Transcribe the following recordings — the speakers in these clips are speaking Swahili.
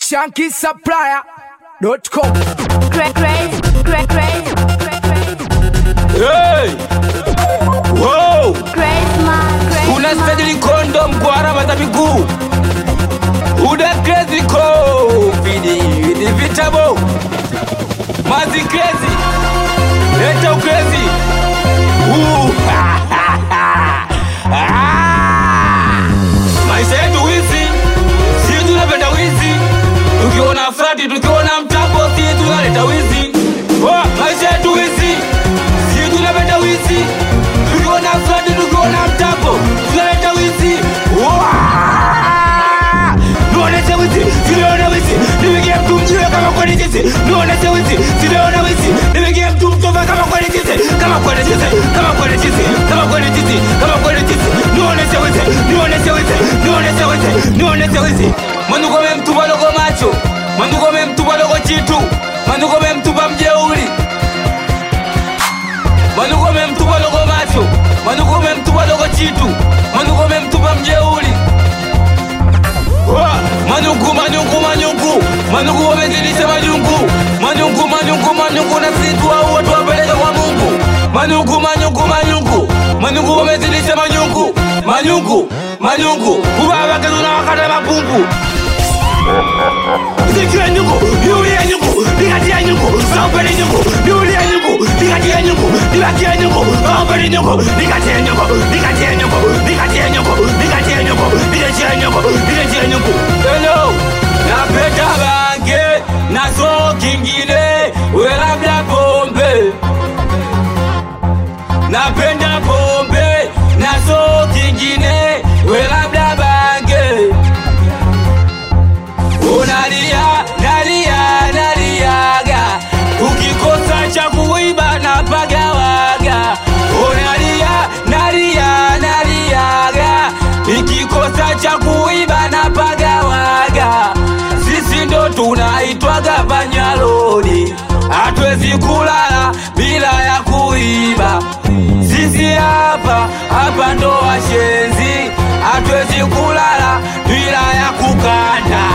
shankisupplier.com Crazy, crazy, crazy, crazy, Hey! Wow! crazy man, crazy man. unastadili kondo mkwara za miguu uda crazy covid ni vitabo mazi crazy leta ukrezi Uh. Ah. maisha yetu wizi si tunapenda wizi tukiona frati tukiona mtapo si tunaleta wizi Oh, maisha yetu wizi si tunapenda wizi tukiona frati tukiona mtapo tunaleta wizi Wah! Nionyeshe wizi, sinaona wizi, nipigie mtu mjiwe kama kweli jinsi. Nionyeshe wizi, sinaona wizi, nipigie mtu mtova kama kweli jinsi, kama kweli jinsi, kama kweli jinsi, kama kweli jinsi, kama kweli jinsi. Nionyeshe wizi, nionyeshe wizi, nionyeshe wizi, nionyeshe wizi. Mwanduko memtupa dogo macho, mwanduko memtupa dogo chitu, mwanduko memtupa mjeuri, mwanduko memtupa dogo macho, mwanduko memtupa dogo chitu, mwanduko memtupa mjeuri. Wa! Manyungu, manyungu, manyungu, manyungu wamezidisha manyungu, manyungu, manyungu, manyungu, na sisi tuwaue tuwapeleke kwa Mungu. Manyungu, manyungu, manyungu, manyungu wamezidisha manyungu, manyungu, manyungu, kubabakezuna wakata mapungu Nikiwa nyungu, niulie nyungu, nikatia nyungu, saupeni nyungu, niulie nyungu, nikatia nyungu, nibakie nyungu, saupeni nyungu, nikatia nyungu, nikatia nyungu, nikatia nyungu, nikatia nyungu, nikatia nyungu, nikatia nyungu. Hello, napenda bange, nazo kingine, we labda pombe. Napenda pombe, nazo kingine, we labda bange unalia nalia naliaga ukikosa cha kuiba na pagawaga unalia nalia naliaga ikikosa cha kuiba na pagawaga sisi ndo tunaitwaga panyalodi hatuwezi kulala bila ya kuiba sisi hapa hapa ndo washenzi hatuwezi kulala bila ya kukanda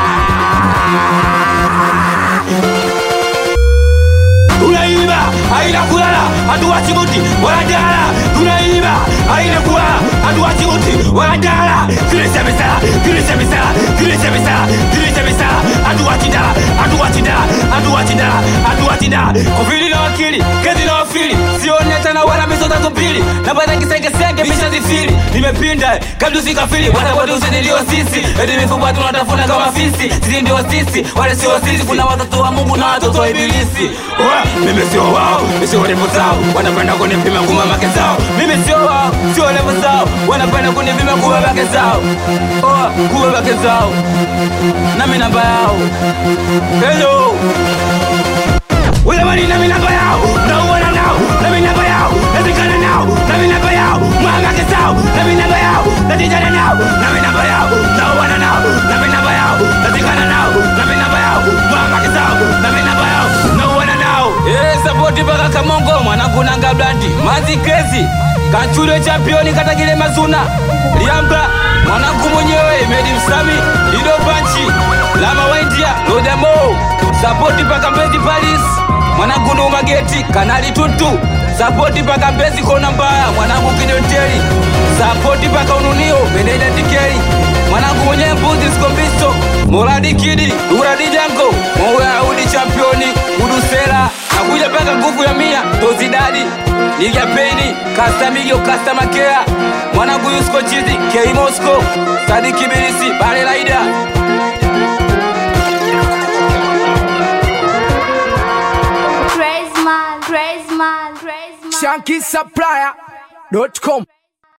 tunaiba haina kulala hatuwachi muti wala jala tunaiba haina kulala hatuwachi muti wala jala kilisha misala kilisha misala kilisha misala kilisha misala hatuwachi dala hatuwachi dala hatuwachi dala hatuwachi dala kufili na wakili kezi na wafili sione tena wala misota tupili napata kisengesenge misha zifili nimepinda kabla usikafili bwana watu usinilio sisi eti mifupa tunatafuna kama fisi sisi ndio sisi wale sio sisi kuna watoto wa Mungu na watoto wa ibilisi Wa, mimi sio wao mimi sio levo zao wanapenda kunipima nguma make zao mimi sio wao sio levo zao wanapenda kunipima nguma make zao oh nguma make zao nami namba yao hello wale mani nami namba yao nauona nao nami namba yao nazikana nao nami namba yao mwamake zao nami namba yao natijana nao nami namba yao nauona nao nami namba yao nazikana nao nami namba yao mwamake zao nami namba yao nauona nao Eh, sapoti mpaka kamongo mwanangu nanga blandi mazi krezi kanchulo championi katagile mazuna liamba mwanangu mwenyewe medi msami ido panchi lama waindia lodemo sapoti mpaka mbezi paris mwanangu ndo mageti kanali tuntu sapoti mpaka mbezi kona mbaya mwanangu kidoteli sapoti mpaka ununio meneja tikeri mwanangu mwenye mbuzi skombisto moradi kidi uradi jango moweaudi championi udusela nakuja mpaka nguvu ya mia tozidadi ligapeni kastamigio kastamakea mwanangu yusko chizi kei mosco sadiki bilisi bale laida Crazy man, crazy man, crazy man. shankisupplier.com